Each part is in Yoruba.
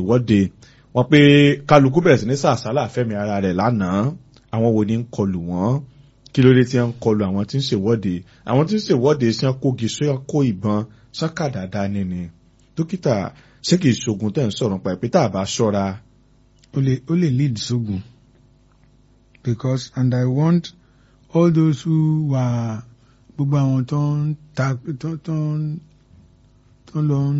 ìwọ́de wọ́n pé kálukú bẹ̀rẹ̀ sí ní sàsálà fẹ́mi ara rẹ̀ lánàá àwọn wo ni ń kọlù wọ́n kí ló dé tí wọ́n ń kọlù àwọn tí ń ṣèwọ́de àwọn tí ń ṣèwọ́de sí wọn kógi sí wọn kó ìbọn sọ́kà dáadáa ní ni dókítà ṣé kìí ṣogun tẹ̀ ń sọ̀rọ̀ pa ìpítà àbá ṣọ́ra. ó lè ó lè lead sógun because and I want all those who were gbogbo àwọn tó ń ta tó tó ń tó lọ ń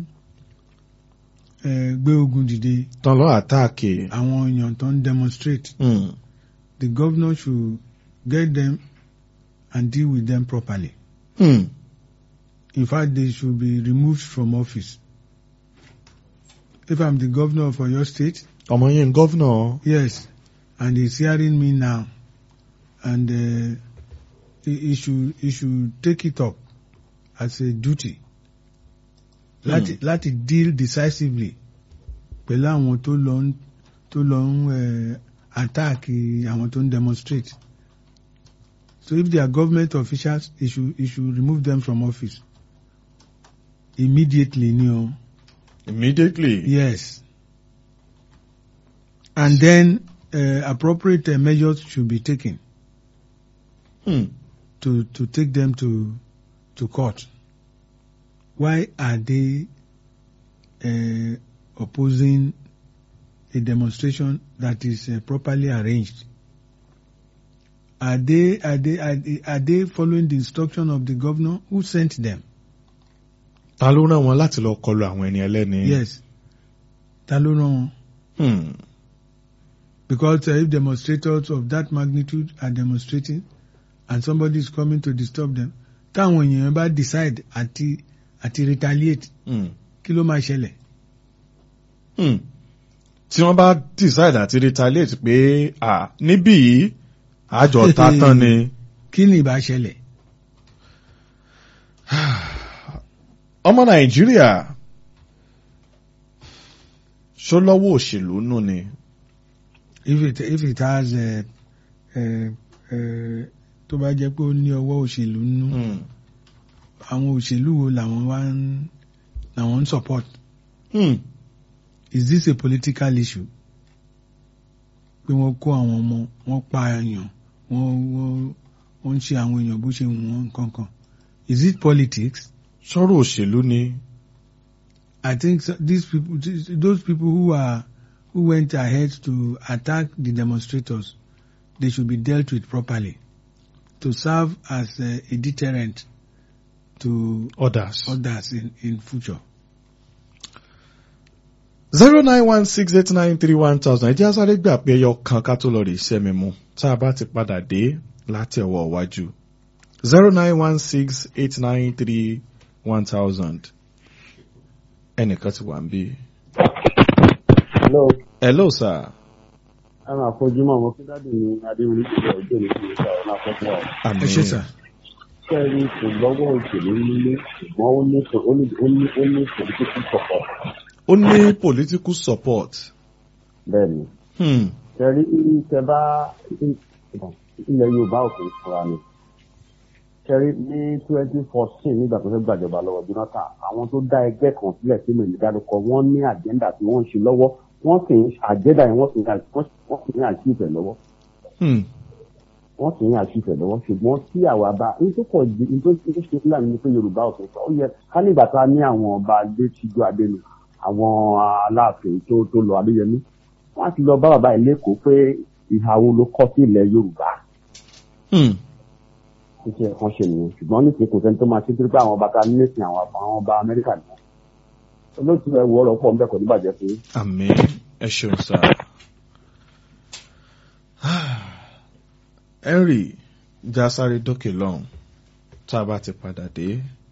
gbé ogun dìde. tán lọ àtáàkì. àwọn èèyàn tó ń demonstrate. Mm. the governor should get them and deal with them properly. Mm. In fact, they should be removed from office. If I'm the governor of Oyo State. ọmọ yẹn gọ́vnà. Yes, and he's hearing me now, and uh, he, he should he should take it up as a duty. láti Hmm. láti deal decisively pẹ̀lú àwọn tó lọ ń tó lọ ń attack àwọn tó ń demonstrate. So if they are government officials, he should he should remove them from office immediately ni o. immediately. Yes. And then uh, appropriate uh, measures should be taken Hmm. to to take them to to court. Why are they uh, opposing a demonstration that is uh, properly arranged? Are they are they are they, are they following the instruction of the governor who sent them? ta ló rán wọn láti lọ kọlu àwọn ẹni ẹlẹ́ni. Yes. Ta ló rán wọn? Hmm. Because uh, if demonstrators of that magnitude are demonstrating and somebody is coming to disturb them, táwọn èèyàn bá decide àti àti retaliate, Hmm. kí ló máa ṣẹlẹ̀? Hmm. tí wọ́n bá decide àti retaliate pé à níbí yìí àjọ ta tán ni. Kí ni ìbá ṣẹlẹ̀? ọmọ nàìjíríà ṣó lọ́wọ́ òṣèlú nù ni. If it if it has uh, uh, uh, tó bá jẹ́ pé ó ní ọwọ́ òṣèlú nínú, Hmm. àwọn òṣèlú wo làwọn wá ń làwọn ń support? Hmm. Is this a political issue? Pé wọ́n kó àwọn ọmọ, wọ́n pa èèyàn, wọ́n wọ́n wọ́n ń ṣe àwọn èèyàn bó ṣe wù wọ́n kankan. Is it politics? sọ̀rọ̀ òṣèlú ni. I think so, these people, these- those people who are who went ahead to attack the demonstrators, they should be dealt with properly to serve as a, a deterrent to others. others in, in future. zero nine one six eight nine three one thousand ẹ jẹ́ á sáré gbà pé ẹyọ kan ká tó lọ rè iṣẹ́ mi mu tá a bá ti padà dé láti ọwọ́ iwájú zero nine one six eight nine three one thousand ẹnìkan ti wà ń bí. Hello, hello sir. ẹ máa fojú mọ́ ọmọ fúdádì ní Adéwìrì ìṣẹ̀lẹ̀ òjò ní kí n sọ ọ̀nà àkọ́kọ́ ọ̀. àmì Ẹ ṣé sà. Kẹ́rin kò lọ́wọ́ òṣèlú nílé ṣùgbọ́n ó ní ó ní ó ní ó ní political support. ó ní political support. Bẹ́ẹ̀ni, Hmm. kẹ́rin tẹ bá ilẹ̀ Yorùbá òkè fúnra ni. Kẹ́rin ní twenty fourteen nígbà tó fẹ́ gbàjọba lọ́wọ́ Jonathan, àwọn tó dá ẹgbẹ́ kan sílẹ̀ sí mi ìdádúkọ wọ́n ní àjẹ́ndà tí wọ́n ń ṣe lọ́wọ́ wọ́n sì ń àjẹ́ndà yẹn wọ́n sì ń wọ́n sì ń àṣìfẹ́ lọ́wọ́. Hmm. wọ́n sì ń àṣìfẹ́ lọ́wọ́ ṣùgbọ́n tí àwa bá nítorí pọ̀ jù nítorí tó ṣe fúlàní ni pé yorùbá ò sọ ó yẹ ká nígbà tá a ní àwọn ọba adé tíjú adélu àwọn aláàfin tó tó lọ adéyẹmí wọ́n á ti lọ bá bàbá yìí lẹ́kọ̀ọ́ pé ìhà wo ló kọ́ sí ilẹ̀ yorùbá Hmm. títí ẹ̀kan ṣe nìyẹn ṣùgbọ́n ní kò sẹ́ni tó máa ṣe torí pé àwọn ọba ta ní nísìn àwọn àwọn ọba amẹ́ríkà ni wọ́n olóòtú ẹ̀ wọ́ ọ̀rọ̀ pọ̀ ń bẹ̀ kọ́ níbàjẹ́ fún yín. àmì ẹ ṣeun sá. henry já sáré dókè lọ́hùn tá a bá ti padà dé.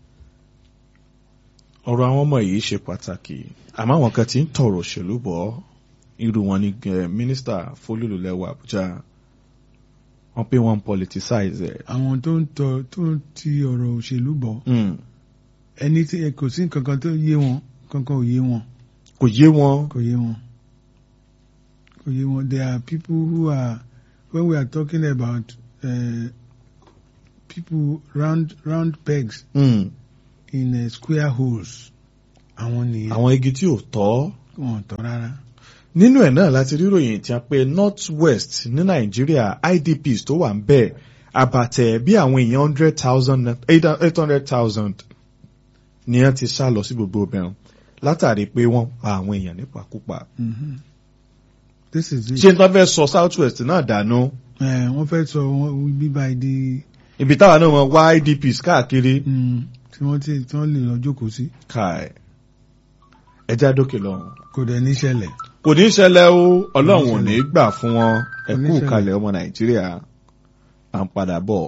ọ̀rọ̀ àwọn ọmọ yìí ṣe pàtàkì àmọ́ àwọn kan ti ń tọrọ òṣèlú bọ̀ irú wọn ni eh, mínísítà fólúlùlẹ́wà àbújá wọ́n pé wọ́n ń politicize ẹ̀. Àwọn tó ń tọ tó ń ti ọ̀rọ̀ òṣèlú bọ̀ Hmm. ẹni tí kò sí nǹkan kan tó yé wọn kankan ò yé wọn kò yé wọn. kò yé wọn kò yé wọn there are people who are when we are talking about uh, people round round pegs Hmm. in uh, square holes àwọn nìyẹn àwọn igi tí ò tọ́. wọn tọ́ rárá. nínú ẹ̀ náà láti ríròyìn tí a pé north west ní nàìjíríà idps tó wà ń bẹ̀ àbàtẹ̀ bí àwọn èèyàn hundred thousand eight hundred thousand ni wọ́n ti sá lọ sí gbogbo obìnrin látàrí pé wọ́n pa àwọn èèyàn nípakúpa. Mhm. this is it. ṣé n tó fẹ́ sọ south west náà dànù ẹ wọ́n fẹ́ sọ wọn bíbá ìdí ibi táwa náà wọn wá idps káàkiri mm, tí wọ́n ti tí wọ́n lè lọ jókòó sí káì ẹja dókè lọ́hùn. kò dẹ̀ ní ṣẹlẹ̀. kò ní ṣẹlẹ̀ o ọlọ́run ò ní ṣẹlẹ̀. gbà fún wọn Kò ní ẹ̀kú ṣẹlẹ̀. kalẹ̀ ọmọ nàìjíríà à ń padà bọ̀.